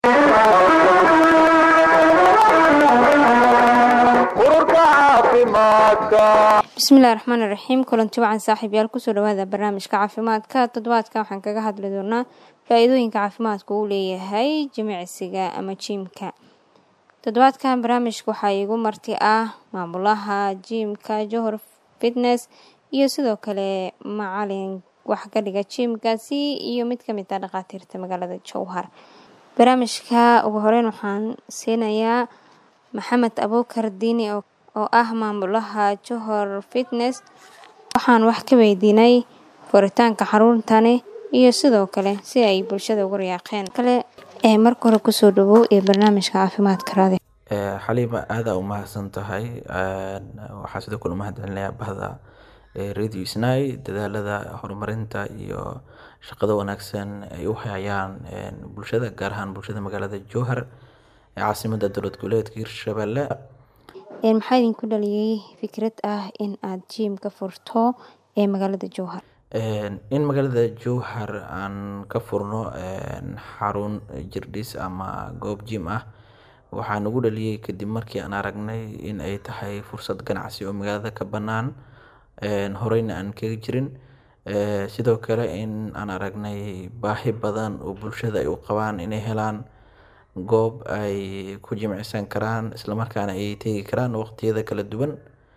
bismillahi raxmaani raxiim kulanti wacan saaxiibyaal kusoo dhawaada barnaamijka caafimaadka toddobaadka waxaan kaga hadli doonaa faa-iidooyinka caafimaadka uu leeyahay jimicsiga ama jiimka toddobaadkan barnaamijka waxaa iigu marti ah maamulaha jiimka johor fitness iyo sidoo kale macalin wax ka dhiga jiimkaasi iyo mid kamid ah dhakhaatiirta magaalada jowhar barnaamijka ugu horeyn waxaan siinayaa maxamed abuukar diini oo ah maamulaha johor fitness waxaan wax ka weydiinay furitaanka xaruntani iyo sidoo kale si ay bulshada uga riyaaqeen kale ee marka hore kusoo dhawow ee barnaamijka caafimaadka raadi xaliima aadaa u mahadsan tahay waxaa sidoo kale umahad celinayaa bahda radio snai dadaalada horumarinta iyo shaqada wanaagsan ay u hayaan bulshada gaar ahaan bulshada magaalada jowhar ee caasimada dowlad goboleedka hirshabelle maxaa idinku dhaliyay fikrad ah in aada jiim ka furto ee magaalada jowhar in magaalada jowhar aan ka furno xarun jirdhis ama goob jim ah waxaa nagu dhaliyay kadib markii aan aragnay in ay tahay fursad ganacsi oo magaalada ka bannaan horeyna aan kaga jirin sidoo kale in aan aragnay baahi badan oo bulshada ay u qabaan inay helaan goob ay ku jimicsan karaan islamarkaana ay tegi karaan waqtiyada kala duwan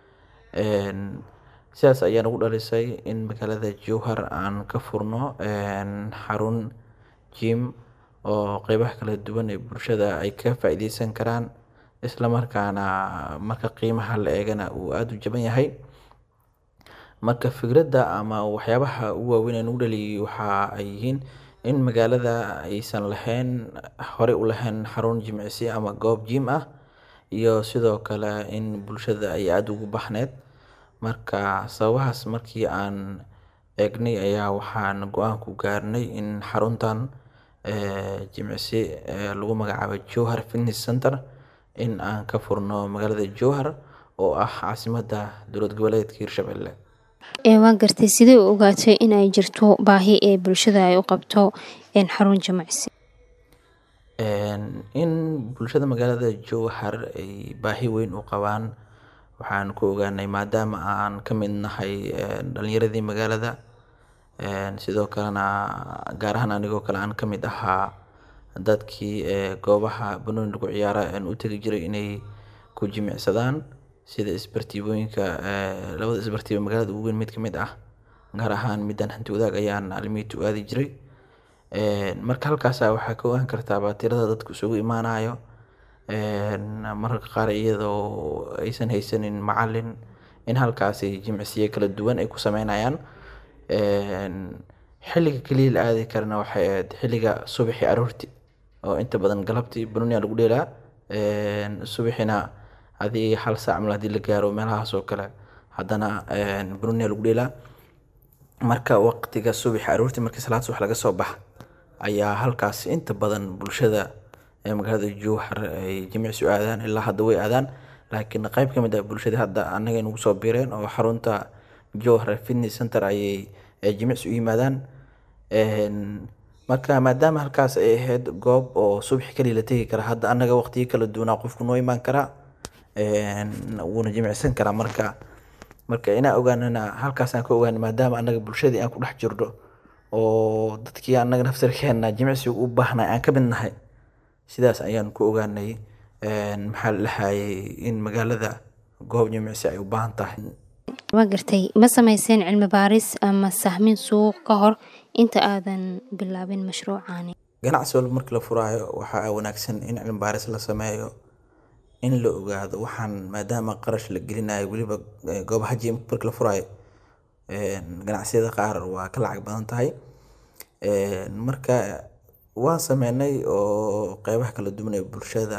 sidaas ayaa nagu dhalisay in magaalada jowhar aan ka furno xarun jim oo qeybaha kala duwan ee bulshada ay ka faa-iideysan karaan islamarkaana marka qiimaha la eegana uu aada u jaban yahay marka fikradda ama waxyaabaha ugu waaweyn ee nagu dhaliyay waxa ay yihiin in magaalada aysan lahayn horey u lahayn xarun jimicsi ama goob jim ah iyo sidoo kale in bulshada ay aada ugu baxneyd marka sababahaas markii aan eegnay ayaa waxaan go-aan ku gaarnay in xaruntan jimicsi lagu magacaabo jowhar fitness center in aan ka furno magaalada jowhar oo ah caasimada dowlad goboleedka hirshabelle waa gartay sidee u ogaatay in ay jirto baahi ee bulshada ay u qabto xarun jimicsi in bulshada magaalada jowhar ay baahi weyn u qabaan waxaan ku ogaanay maadaama aan ka mid nahay dhalinyaradii magaalada sidoo kalena gaar ahaan anigoo kale aan ka mid ahaa dadkii goobaha banooni lagu ciyaara u tegi jiray inay ku jimicsadaan sida isbartiibooyinka labada isbartiibo magaalada ugu weyn mid ka mid ah gaar ahaan midaan hanti wadaag ayaan alimiita u aadi jiray marka halkaasa waxaa ka ogaan kartaaba tirada dadku isugu imaanayo mararka qaar iyadoo aysan haysanin macalin in halkaasi jimicsiyo kala duwan ay ku sameynayaan xilliga keliya la aadi karana waxay ahayd xilliga subaxii aroorti oo inta badan galabtii banonia lagu dheelaa subaxina hadii hal saac mal hadii la gaaro meelahaas oo kale haddana banonia lagu dheelaa marka waqtiga subaxi aroorti markii salaad subax laga soo baxa ayaa halkaas inta badan bulshada ee magaalada jowhar ay jimicsi u aadaan ilaa hadda way aadaan laakiin qeyb ka mid ah bulshada hadda annaga nagu soo biireen oo xarunta jowhar fitness center ayay jimicsi u yimaadaan marka maadaama halkaas ay ahayd goob oo subaxi kaliya la tegi kara hadda annaga waqtiyo kala duwanaa qofku noo imaan karaa wuuna jimicsan karaa marka marka inaa ogaanana halkaasaan ka ogaana maadaama annaga bulshadii aan ku dhex jirno oo dadkii annaga naftarkeena jimicsiga u baahnay aan ka mid nahay sidaas ayaan ku ogaanay maxaa la dhahayay in magaalada goob jimicsi ay u baahan tahay waa gartay ma sameyseen cilmi baaris ama sahmin suuq ka hor inta aadan bilaabin mashruucani ganacsi walba markii la furaayo waxaa wanaagsan in cilmi baaris la sameeyo in la ogaado waxaan maadaama qarash la gelinayo weliba goobaha jim markii la furaayo ganacsiyada qaar waa ka lacag badan tahay marka waan sameynay oo qeybaha kala duwan ee bulshada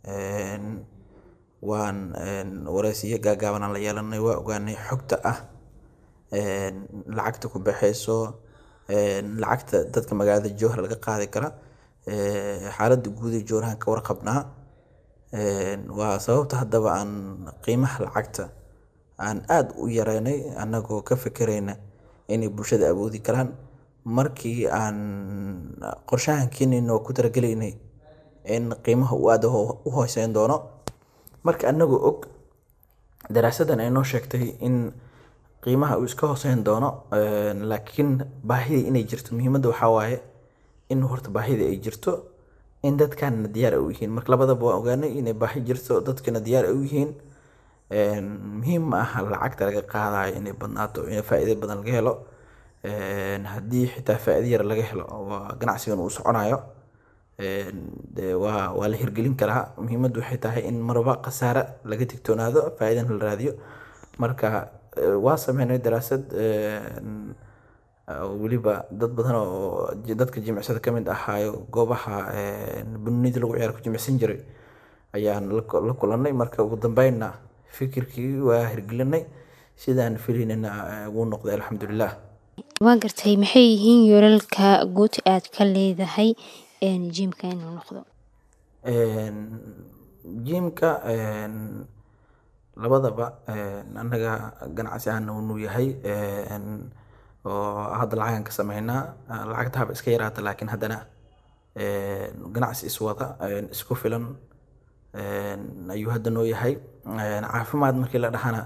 waan wareysiyo gaagaabanaan la yeelanay waa ogaanay xogta ah lacagta ku baxeyso lacagta dadka magaalada jowhar laga qaadi kara xaaladda guud ee jowharahan ka warqabnaa waa sababta haddaba aan qiimaha lacagta aan aada u yareynay annagoo ka fekereyna inay bulshada awoodi karaan markii aan qorshahan keenayna oo ku talagelaynay in qiimaha uu aada u hooseyn doono marka anagoo og daraasadan ay noo sheegtay in qiimaha uu iska hooseyn doono laakiin baahida inay jirto muhiimadda waxaa waaye in horta baahida ay jirto in dadkana diyaar u yihiin marka labadaba waan ogaanay inay baahi jirto dadkana diyaar u yihiin muhiim ma aha lacagta laga qaadayo inay badnaato in faa'iido badan laga helo haddii xitaa faa'iido yar laga helo waa ganacsigan uu soconayo de waa waa la hirgelin karaa muhiimaddu waxay tahay in marba khasaare laga digtoonaado faa'iidana la raadiyo marka waa sameynay daraasad weliba dad badan oo dadka jimicsada ka mid ahaayo goobaha bunida lagu ciyaar ku jimicsan jiray ayaan la kulanay marka ugu dambeynna fikirkii waa hirgelinay sidaan filaynana wuu noqday alxamdulilah waa gartay maxay yihiin yoolalka guud aad ka leedahay jimka inuu noqdo jimka labadaba annaga ganacsi ahaana unuu yahay oo hadda lacagan ka sameynaa lacagta haba iska yaraata laakiin haddana ganacsi iswada isku filan ayuu hadda noo yahay caafimaad markii la dhahana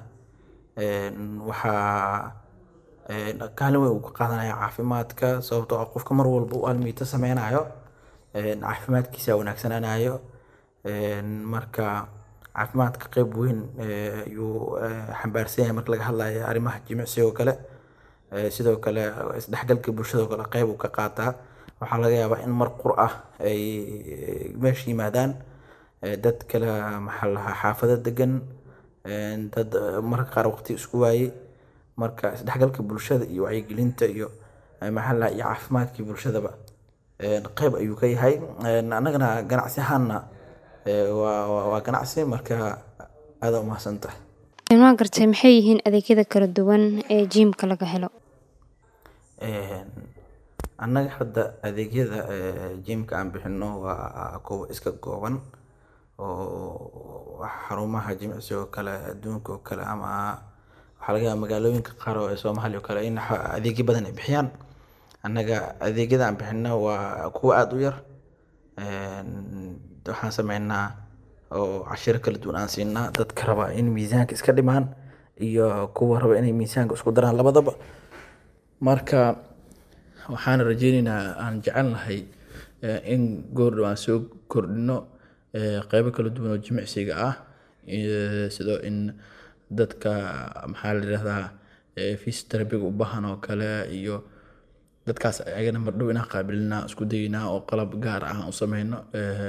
waxaa kaalin weyn uu ka qaadanaya caafimaadka sababtoo ah qofka mar walba u almiito sameynayo caafimaadkiisa wanaagsanaanayo marka caafimaadka qeyb weyn ayuu xambaarsan yahay marka laga hadlayo arrimaha jimicsiga oo kale sidoo kale isdhexgalka bulshada oo kale qeyb uu ka qaataa waxaa laga yaabaa in mar qur ah ay meesha yimaadaan dad kale maxaa lahaa xaafado degan dad marka qaar waqti isku waayey marka isdhexgalka bulshada iyo wacyigelinta iyo maxaa lahaa iyo caafimaadkii bulshadaba qeyb ayuu ka yahay annagana ganacsi ahaanna waa ganacsi marka aada umahadsan tahay waa gartay maxay yihiin adeegyada kala duwan ee jimka laga helo annaga hadda adeegyada jimka aan bixino waa kuwa iska gooban oo xarumaha jimicsiga oo kale adduunka oo kale ama waxaa laga yaaba magaalooyinka qaar oo soomaaliya oo kale in adeegyo badan ay bixiyaan annaga adeegyada aan bixino waa kuwa aada u yar waxaan sameynaa oo cashiro kala duwan aan siinaa dadka raba in miisaanka iska dhimaan iyo kuwa raba inay miisaanka isku daraan labadaba marka waxaan rajeyneynaa aan jecelnahay in goordhow aan soo kordhino qeybo kala duwan oo jimicsiga ah sidoo in dadka maxaa la yidhahdaa physiotherapyga u baahan oo kale iyo dadkaas ayagana mardhow inaan qaabilinaa isku daynaa oo qalab gaar ah aan u sameyno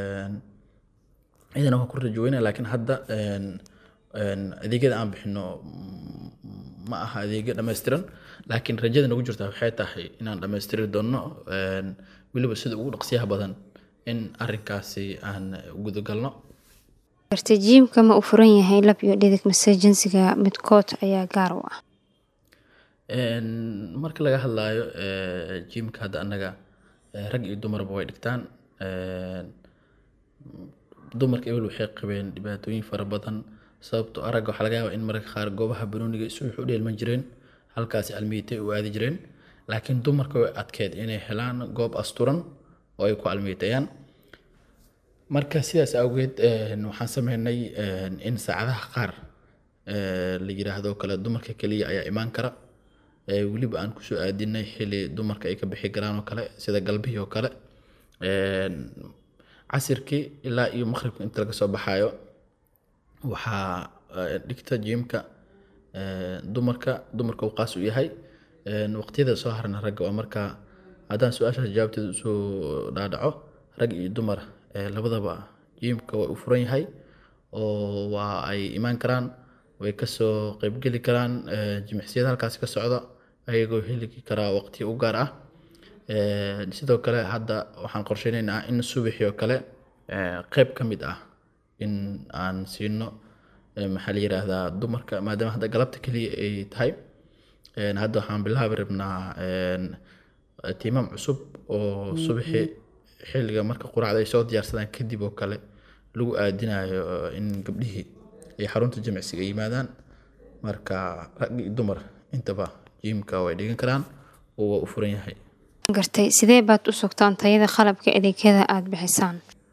cidana waan ku rajoweyna laakiin hadda adeegyada aan bixino ma aha adeegyo dhammaystiran laakiin rajada nagu jirta waxay tahay inaan dhammaystiri doono weliba sida ugu dhaqsiyaha badan in arinkaasi aan gudagalno gartay jiimka ma u furan yahay lab iyo dhidig mase jinsiga midkood ayaa gaar u ah marka laga hadlayo jimka hadda annaga rag iyo dumarba way dhigtaan dumarka ebel waxay qabeen dhibaatooyin fara badan sababtoo aragga waxaa laga yaabaa in mararka qaar goobaha banooniga isu u dheelman jireen halkaasi almiitay u aadi jireen laakiin dumarka way adkeed inay helaan goob asturan oo ay ku almiitayaan marka sidaas awgeed waxaan sameynay in saacadaha qaar la yiraahdo kale dumarka keliya ayaa imaan kara weliba aan kusoo aadinay xili dumarka ay ka bixi karaan oo kale sida galbihii oo kale casirkii ilaa iyo maqribka inta laga soo baxayo waxaa dhigta jimka dumarka dumarka uu qaas u yahay waqtiyada soo harna ragga waa marka haddaan su-aashaas jawaabteeda usoo dhaadhaco rag iyo dumar labadaba jimka waa u furan yahay oo waa ay imaan karaan way kasoo qeybgeli karaan jimicsiyada halkaasi ka socda ayagoo heli karaa waqti u gaar ah sidoo kale hadda waxaan qorsheyneynaa in subaxii oo kale qeyb ka mid ah in aan siino maxaa la yiraahdaa dumarka maadaama hadda galabta keliya ay tahay hadda waxaan bilaabi rabnaa tiimam cusub oo subaxii xilliga marka quraacda ay soo diyaarsadaan kadib oo kale lagu aadinayo in gabdhihii ay xarunta jimicsiga yimaadaan marka rag iyo dumar intaba jimka way dhigan karaan oo waa u furan yahay gartay sidee baad u sugtaan tayada qalabka adeegyada aada bixisaan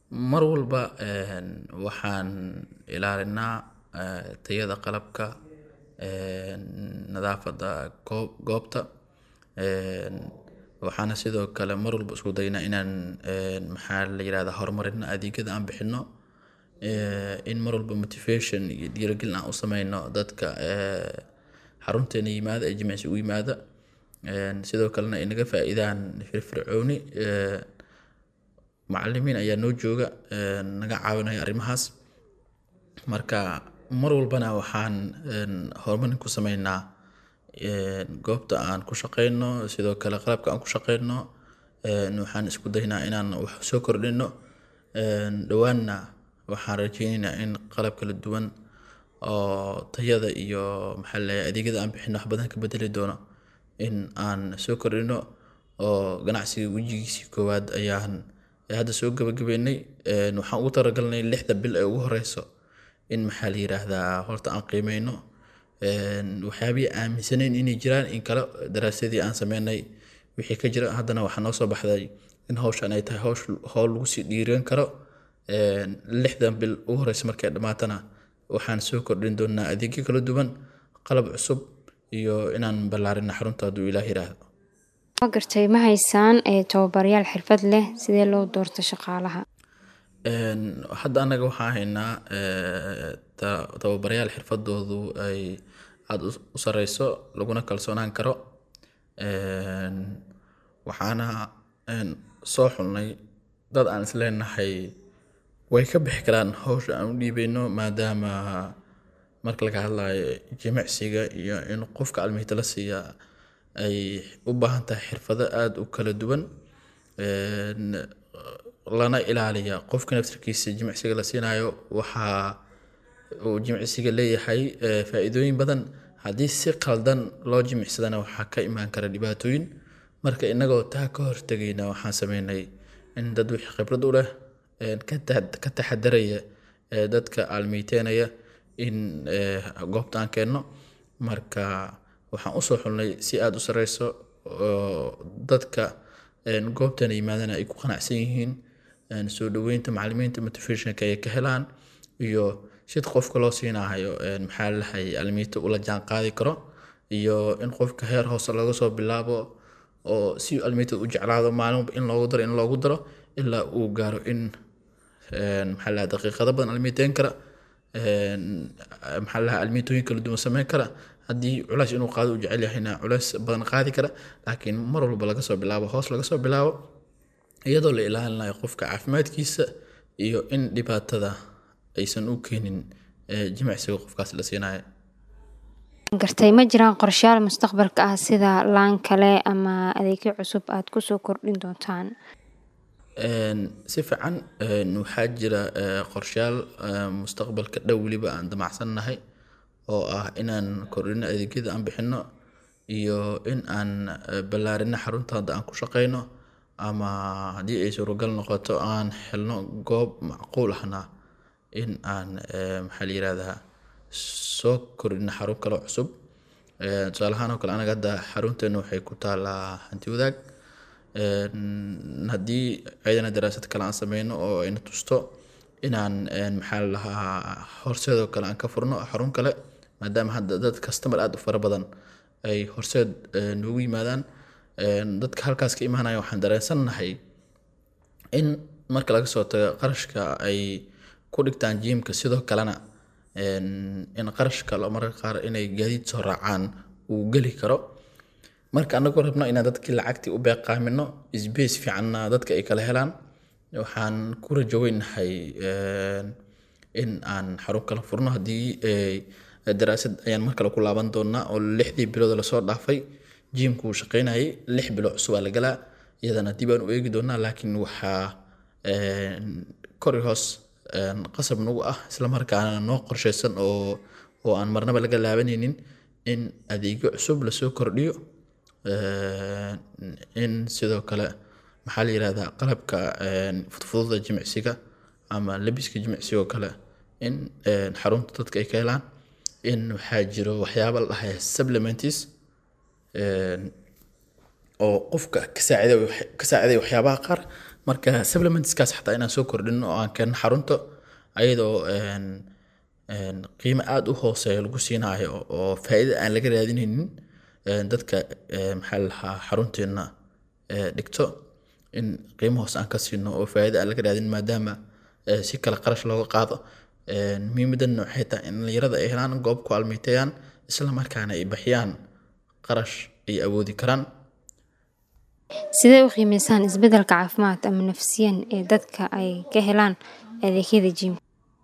mar walba waxaan ilaalinaa tayada qalabka nadaafada goobta waxaana sidoo kale mar walba isku daynaa inaan maxaa la yirahdaa horumarino adeegyada aan bixino in mar walba motivation iyo dhiirigelin aan u sameyno dadka xarunteena yimaada ee jimicsi u yimaada sidoo kalena ay naga faa-iidaan firfircooni macalimiin ayaa noo jooga naga caawinaya arrimahaas marka mar walbana waxaan horumarin ku sameynaa goobta aan ku shaqeyno sidoo kale qalabka aan ku shaqeyno waxaan isku daynaa inaan wax soo kordhino dhowaanna waxaan rajeyneynaa in qalab kala duwan oo tayada iyo maxaa laleeyahay adeegyada aan bixino wax badan ka bedeli doono in aan soo kordhino oo ganacsiga wejigiisii koowaad ayaan hadda soo gabagabeynay waxaan ugu talagalnay lixda bil ee ugu horeyso in maxaa la yiraahdaa horta aan qiimeyno waxyaabihii aaminsaneyn inay jiraan in kale daraasadii aan sameynay wixii ka jira haddana waxaa noo soo baxday in hawshan ay tahay hawsh howl lagu sii dhiiran karo lixdan bil ugu horeysa markay dhammaatana waxaan soo kordhin doonaa adeegyo kala duwan qalab cusub iyo inaan ballaarina xarunta hadduu ilaah yiraahdo ma gartay ma haysaan tababaryaal xirfad leh sidee loo doorto shaqaalaha hadda annaga waxaan haynaa tababaryaal xirfadoodu ay aada u sareyso laguna kalsoonaan karo waxaana soo xulnay dad aan isleenahay way ka bixi karaan hawsha aan u dhiibeyno maadaama marka laga hadlayo jimicsiga iyo in qofka almihita la siiya ay u baahan tahay xirfado aada u kala duwan lana ilaaliya qofka naftarkiisa jimicsiga la siinayo waxaa uu jimicsiga leeyahay faa-iidooyin badan haddii si qaldan loo jimicsadana waxaa ka imaan kara dhibaatooyin marka inagoo taa ka hortegayna waxaan sameynay in dad wixii khibrad u leh ka taxadaraya dadka aalmeyteynaya in goobta aan keenno marka waxaan usoo xulnay si aada u sareyso oo dadka goobtana yimaadana ay ku qanacsan yihiin soo dhaweynta macalimiinta motivationka ay ka helaan iyo sid qofka loo siinahayo maxaa lalahay almiita ula jaan qaadi karo iyo in qofka heer hoose laga soo bilaabo oo si almiitada u jeclaado maalinba in loogu daro in loogu daro ilaa uu gaaro in maxaa laha daqiiqado badan almiiteyn kara maxaa laha almiitooyin kala duwan sameyn kara haddii culays inuu qaado u jecel yahayna culays badan qaadi kara laakiin mar walba laga soo bilaabo hoos laga soo bilaabo iyadoo la ilaalinayo qofka caafimaadkiisa iyo in dhibaatada aysan u keenin jimicsiga qofkaas la siinayo gartay ma jiraan qorshayaal mustaqbalka ah sida laan kale ama adeegyo cusub aada kusoo kordhin doontaan si fiican waxaa jira qorshayaal mustaqbalka dhow weliba aan damacsannahay oo ah inaan kordhino adeegyada aan bixino iyo in aan ballaarino xarunta hadda aan ku shaqeyno ama haddii ay suuragal noqoto aan helno goob macquul ahna in aan maxaa la yirahdaa soo kordhino xarun kale cusub tusaale ahaan oo kale anaga hadda xarunteena waxay ku taalaa hanti wadaag haddii ciidana daraasad kale aan sameyno oo ayna tusto inaan maxaa la lahaa horseedoo kale aan ka furno xarun kale maadaama hadda dad customer aada u fara badan ay horseed noogu yimaadaan dadka halkaas ka imaanaya waxaan dareensannahay in marka laga soo tago qarashka ay ku dhigtaan jiimka sidoo kalena in qarashka mararka qaar inay gaadiid soo raacaan uu geli karo marka anagoo rabno inaan dadkii lacagtii u beeqaamino sbace fiicanna dadka ay kala helaan waxaan ku rajoweynahay in aan xarun kala furno haddii daraasad ayaan mar kale ku laaban doonaa oo lixdii bilood lasoo dhaafay jiimku uu shaqeynayay lix bilo cusubaa la galaa iyadana dib aan u eegi doonaa laakiin waxaa kori hoos qasab nagu ah islamarkaana noo qorsheysan oo oo aan marnaba laga laabanaynin in adeegyo cusub lasoo kordhiyo in sidoo kale maxaa la yirahdaa qalabka fudfududa jimicsiga ama labiska jimicsiga oo kale in xarunta dadka ay ka helaan in waxaa jiro waxyaaba la dhahay supplements oo qofka ka saaciday ka saaciday waxyaabaha qaar marka supplementskaas xataa inaan soo kordhin oo aan keenno xarunta ayadoo een, een, qiimo aada u hooseeya lagu siinayo oo faa'iida aan laga raadinaynin een, dadka ee, maxaa la lahaa xarunteena ee, dhigto in qiimo hoose aan ka siino oo faa'iida aan laga raadin maadaama ee, si kale qarash looga qaado Een, muhiimadana waxay tahay in dhalinyarada ay helaan goob ku almiiteeyaan isla markaana ay bixiyaan qarash ay awoodi karaan sidee u qiimeysaan isbeddelka caafimaad ama nafsiyan ee dadka ay ka helaan adeegyada jiimka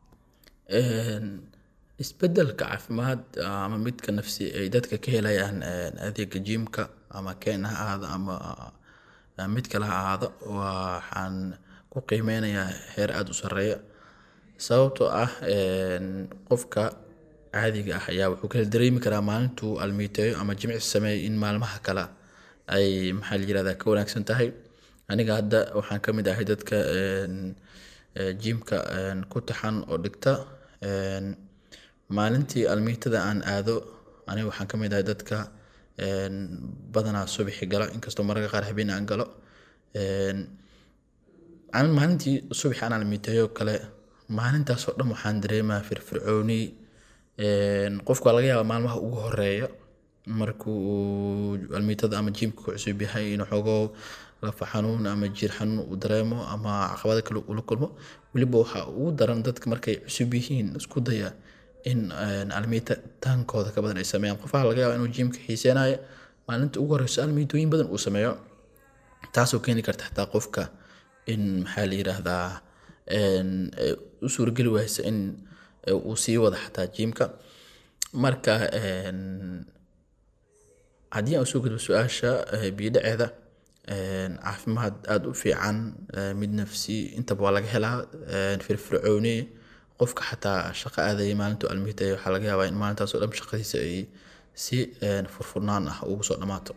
Een, isbeddelka caafimaad ama midka nafsi ay dadka ka helayaan een, adeega jiimka ama keen ha ahaado ama ama mid kale ha ahaado waxaan ku qiimeynayaa heer aada u sarreeya sababtoo ah een, qofka caadiga ah ayaa wuxuu kala dareemi karaa maalintuu almiiteeyo ama jimicsi sameeyo in maalmaha kale ay maxaa la yirahdaa ka wanaagsan tahay aniga hadda waxaan ka mid ahay dadka een, ee, jiimka een, ku taxan oo dhigta een, maalintii almiitada aan aado aniga waxaan ka mid ahay dadka een, badanaa subaxi gala inkastoo mararka qaar habeen aan galo Een, aan maalintii subax aan almiiteeyo kale maalintaasoo dhan waxaan dareemaa firfircooni Een, qofku waa laga yaabaa maalmaha ugu horeeya markuu uu almiitada ama jiimka ku cusub yahay inuu xoogo lafa xanuun ama jiir xanuun uu dareemo ama caqabado kale ula kulmo weliba waxaa ugu daran dadka markay cusub yihiin isku daya in een, almiita taankooda ka badan ay sameeyaan qofaha laga yaabaa inuu jiimka xiiseenayo maalinta ugu horeyso almiitooyin badan uu sameeyo taasoo keeni karta xataa qofka in maxaa la yiraahdaa een, ee, u suurageli waysa in ee, uu sii wada xataa jiimka marka een, haddii aan usoo gudbo su-aasha ee, biyo-dhaceeda een, caafimaad aada u fiican ee, mid nafsi intaba waa laga helaa een, firfircooni qofka xataa shaqo aadaya maalintuu almiitaya waxaa laga yaabaa in maalintaasoo dhan shaqadiisa ay si een, furfurnaan ah ugu soo dhammaato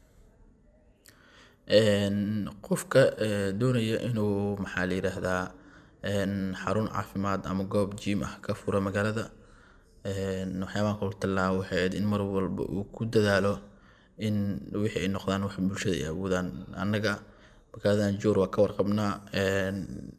Een, qofka ee, doonaya inuu maxaa la yiraahdaa een, xarun caafimaad ama goob jiim ah ka furo magaalada een, waxyaabaha kula talaa waxay ahayd in mar walba uu ku dadaalo in wixii ay noqdaan wax bulshada ay awoodaan annaga magaaladan joor waa ka warqabnaa een,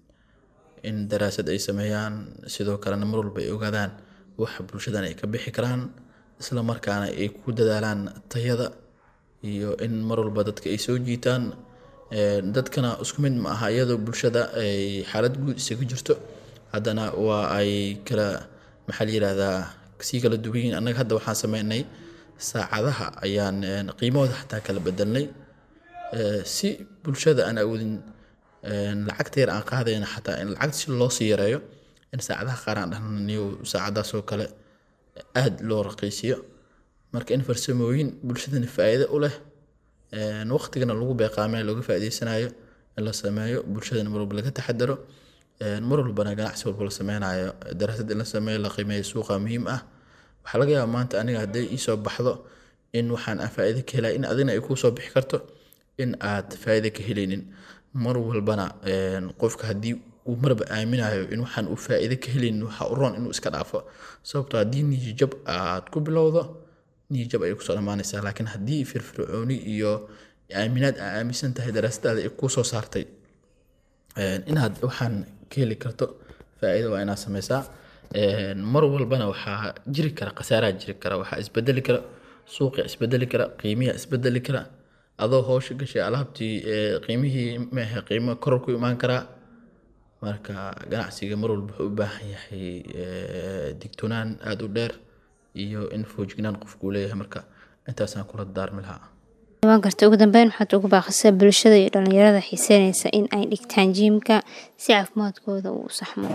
in daraasad ay sameeyaan sidoo kalena mar walba ay ogaadaan waxa bulshadan ay ka bixi karaan isla markaana ay ku dadaalaan tayada iyo in mar walba dadka ay soo jiitaan Een, dadkana isku mid ma aha iyadoo bulshada ay xaalad guud isaga jirto haddana waa ay kala maxaa la yirahdaa sii kala duwan yihiin annaga hadda waxaan sameynay saacadaha ayaan een, qiimahooda xataa kala bedelnay Ee, si bulshada aan awoodin een, lacagta yar aan qaadayna xataa in lacagta si loo sii yareeyo in saacadaha qaar aan dhahnayo saacadaasoo kale aada loo raqiisiyo marka in farsamooyin bulshadana faa'iido u leh een, waqtigana lagu beeqaamay looga faa'iideysanayo in la sameeyo bulshadana mar walba laga taxadaro een, mar walbana ganacsi walba la sameynayo daraasad in la sameeyo la qiimeeyo suuqa muhiim ah waxaa laga yaabaa maanta aniga hadday iisoo baxdo in waxaan aan faa'iido ka helay in adina ay kuu soo bixi karto in aad faa'iido ka helaynin mar walbana een, qofka haddii uu marba aaminayo in waxaan uu faa'iido ka helaynin waxaa u roon inuu iska dhaafo sababtoo haddii niyijab aad ku bilowdo niyijab ayay kusoo dhammaanaysaa laakiin haddii firfircooni iyo aaminaad aa aaminsan tahay daraasadaada ay kuu soo saartay een, inaad waxaan ka heli karto faa'iido waa inaad sameysaa Een, mar walbana waxaa jiri kara khasaaraa jiri kara waxaa isbedeli kara suuqa isbedeli kara qiimiyaa isbedeli kara adoo howsha gashay alaabtii ee, qiimihii maahe qiimo koror ku imaan karaa marka ganacsiga mar walba wuxuu u baahan yahay ee, digtoonaan aada u dheer iyo in foojignaan qofku uu leeyahay marka intaasaan kula daarmi lahaa waan gartay ugu dambeyn waxaad ugu baaqaysaa bulshada iyo dhalinyarada xiiseynaysa in ay dhigtaan jiimka si caafimaadkooda uu u saxmo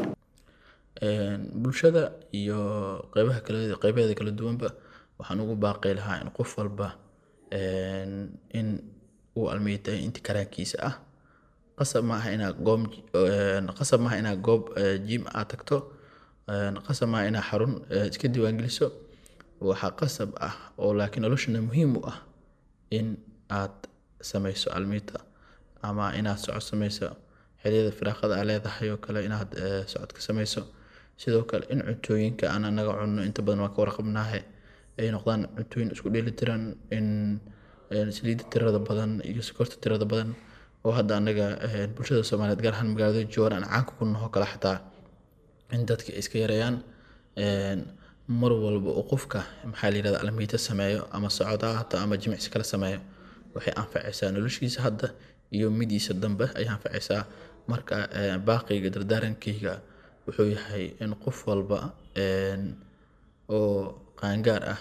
Een, bulshada iyo qeybaha kale qeybaheeda kala duwanba waxaan ugu baaqi lahaa in qof walba een, in uu almiitay inti karaankiisa ah qasab maaha inaad goob een, qasab maaha inaad goob ee, jiim aad tagto een, qasab maaha inaad xarun ee, iska diiwaangeliso waxaa qasab ah oo laakiin noloshana muhiim u ah in aad sameyso almiita ama inaad socod sameyso xilliyada firaaqada aa leedahay oo kale inaad ee, socod ka sameyso sidoo kale in cuntooyinka aan anaga cunno inta badan waan ka warqabnaahe ay noqdaan cuntooyin isku dheeli tiran in een, saliidda tirada badan iyo sokorta tirada badan oo hadda anaga bulshada soomaaliyeed gaar ahaan magaalada jowhar aan caanka ku naho kale xataa in dadka iska yareeyaan mar walba uu qofka maxaa la yirahdaa almiita sameeyo ama socda hata ama jimicsi kala sameeyo waxay anfacaysaa noloshiisa hadda iyo midiisa dambe ayay anfacaysaa marka baaqiyga dardaarankayga wuxuu yahay in qof walba oo qaangaar ah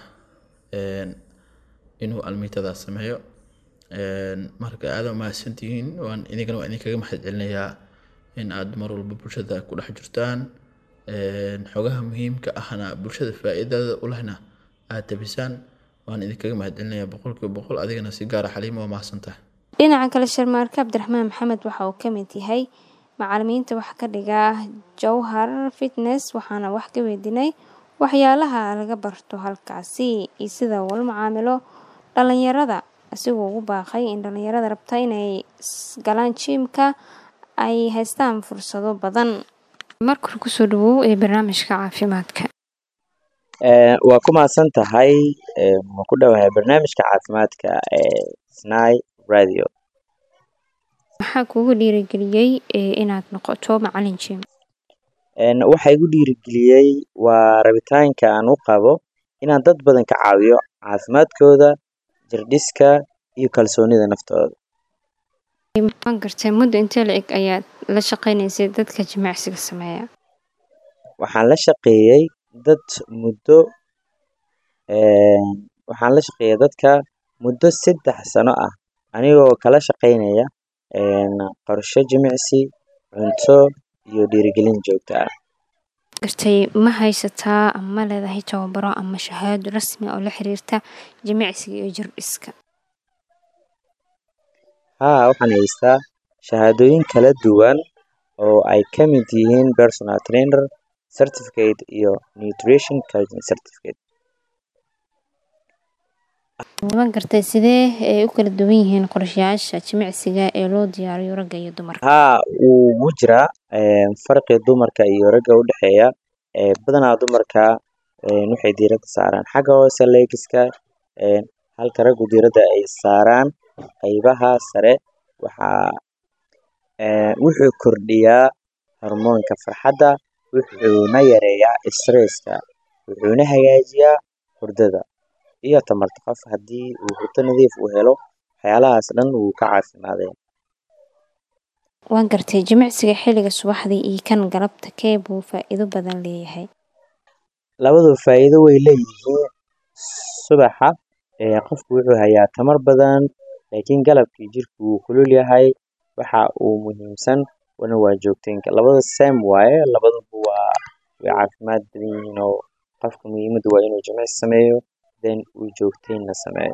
inuu almiitadaas sameeyo marka aada mahadsantihiin waan idinkana waan idinkaga mahad celinayaa in aad mar walba bulshada ku dhex jirtaan xogaha muhiimka ahna bulshada faa'iidada u lehna aad tabisaan waan idinkaga mahad celinayaa boqolkiiba boqol adigana si gaara xaliima waa mahadsantahay dhinaca kale sharmaarke cabdiraxmaan maxamed waxa uu ka mid yahay macalimiinta wax ka dhiga jowhar fitness waxaana wax ka weydiinay waxyaalaha laga barto halkaasi iyo sida uula macaamilo dhalinyarada asigoo ugu baaqay in dhalinyarada rabta inay galaan jiimka ay haystaan fursado badan markore kusoo dhawow ee barnaamijka caafimaadka waa ku mahadsan tahay waan ku dhowahay barnaamijka caafimaadka ee snai radio maxaa kuugu dhiirigeliyey inaad noqoto macalin jim waxa igu dhiirigeliyey waa rabitaanka aan u qabo inaan dad badan ka caawiyo caafimaadkooda jirdhiska iyo kalsoonida naftooda waan gartay muddo intee la eg ayaad la shaqeynaysay dadka jimicsiga sameeya waxaan la shaqeeyey dad muddo waxaan la shaqeeyay dadka muddo saddex sano ah anigoo kala shaqeynaya qorshe jimicsi cunto iyo dhiirigelin joogto ah gartay ma haysataa ama ma leedahay tababaro ama shahaado rasmi oo la xiriirta jimicsiga iyo jirdhiska haa waxaan haystaa shahaadooyin kala duwan oo ay ka mid yihiin personal trainer certificate iyo nutrition coaching certificate waan gartay sidee ay u kala duwan yihiin qorshayaasha jimicsiga ee loo diyaariyo ragga iyo dumarka haa wuu gu jiraa farqi dumarka iyo ragga u dhexeeya badanaa dumarka waxay diiradda saaraan xagga hoose legiska halka raggu diiradda ay saaraan qaybaha sare waxaa wuxuu kordhiyaa hormoonka farxadda wuxuuna yareeyaa stresska wuxuuna hagaajiyaa hurdada iyo tamarta qof haddii uu hurdo nadiif u helo waxyaalahaas dhan wuu ka caafimaadaya waan gartay jimicsiga xilliga subaxdii iyo kan galabta kee buu faa'iido badan leeyahay labadu faa'iido way leeyihiin subaxa qofku wuxuu hayaa tamar badan laakiin galabkii jirku wuu kulul yahay waxa uu muhiimsan wana waa joogteynka labada same waaye labaduba waa way caafimaad badan yihiin oo qofka muhiimaddu waa inuu jimicsi sameeyo then uu joogteynna sameeyo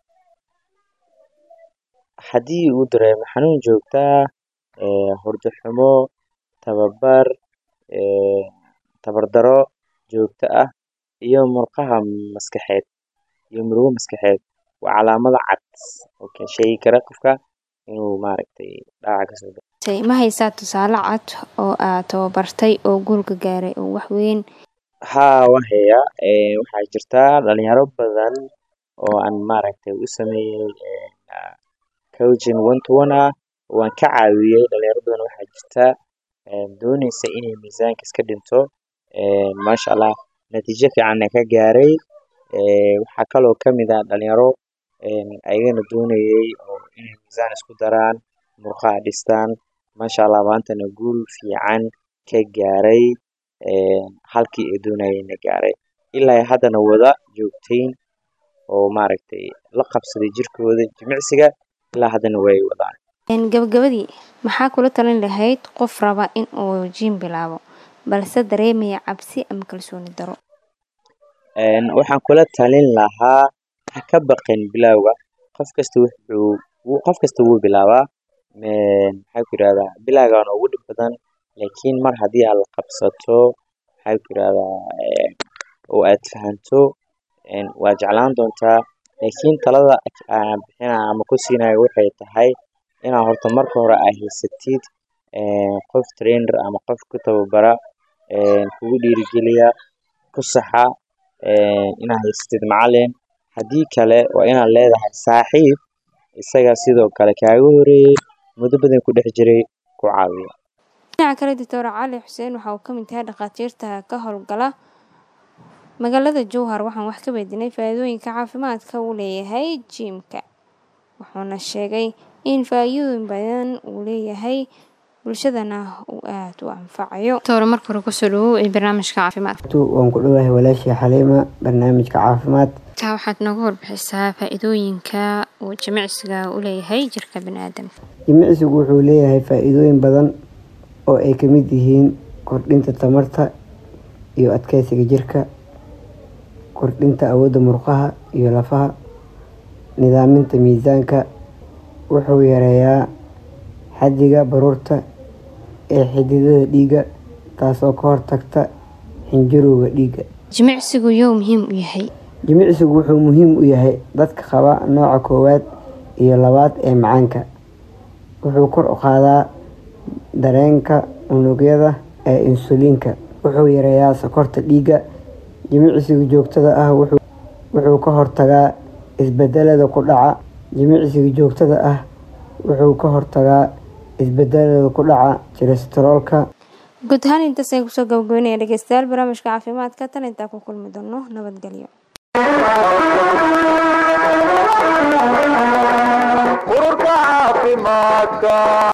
haddii uu dareemo xanuun joogta ah hurdo xumo tababar tabardaro joogto ah iyo murqaha maskaxeed iyo murugo maskaxeed waa calaamado cad oo kan sheegi kara qofka inuu maaragtay dhaawac kasoo gaaro ma haysaa tusaale cad oo aad tababartay oo guulka gaaray oo wax weyn haa waan hayaa waxaa jirtaa dhalinyaro badan oo aan maaragtay u sameeyey coaching one to one ah waan ka caawiyey dhalinyaro badan waxaa jirta dooneysa inay miisaanka iska dhinto maasha allah natiijo fiicanna ka gaaray waxaa kaloo kamid ah dhalinyaro ayagana doonayey oo inay miisaan isku daraan murqaha dhistaan maasha allah maantana guul fiican ka gaaray halkii ay doonayeenna gaaray ilaa haddana wada joogteyn oo maaragtay la qabsaday jirkooda jimicsiga ilaa haddana way wadaan gabagabadii maxaa kula talin lahayd qof raba in uu jiim bilaabo balse dareemaya cabsi ama kalsooni daro waxaan kula talin lahaa ha ka baqin bilowga qof kasta wuxuu qof kasta wuu bilaabaa maxaa ku yirahdaa bilowgaana ugu dhib badan laakiin mar haddii aad la qabsato maxaa ku yirahdaa oo aad fahanto waa jeclaan doontaa laakiin talada aan bixinaya ama ku siinayo waxay tahay inaad horta marka hore aad haysatid qof trainer ama qof ku tababara kugu dhiirigeliya ku saxa inaad haysatid macalin haddii kale waa inaad leedahay saaxiib isaga sidoo kale kaaga horeeyey muddo badan ku dhex jiray ku caawiyo dhinaca kale doctor cali xuseen waxa uu ka mid yahay dhakhaatiirta ka howlgala magaalada jowhar waxaan wax ka weydiinay faa-iidooyinka caafimaadka uu leeyahay jiimka wuxuuna sheegay in faa-iidooyin badan uu leeyahay bulshadana uu aada u anfacayo doctor marka hore kusoo dhawow ee barnaamijka caafimaadka waan ku dhowahay walaashii xaliima barnaamijka caafimaad taa waxaad nooga warbixisaa faa-iidooyinka uu jimicsiga u leeyahay jirka bani-aadamka jimicsigu wuxuu leeyahay faa-iidooyin badan oo ay ka mid yihiin kordhinta tamarta iyo adkeysiga jirka kordhinta awoodda murqaha iyo lafaha nidaaminta miisaanka wuxuu yareeyaa xaddiga baruurta ee xididada dhiigga taasoo ka hortagta xinjirowga dhiigga jimicsigu yow muhiim u yahay jimicsigu wuxuu muhiim u yahay dadka qaba nooca koowaad iyo labaad ee macaanka wuxuu kor u qaadaa dareenka unugyada ee insuliinka wuxuu yareeyaa sokorta dhiigga jimicsiga joogtada ah wuxuu ka hortagaa isbedelada ku dhaca jimicsiga joogtada ah wuxuu ka hortagaa isbedelada ku dhaca kolestaroolka guud ahaan intaas ayaan kusoo gabagabeynaya dhegeystayaal barnaamijka caafimaadka tan intaa ku kulmi doono nabadgelyo ururka caafimaadka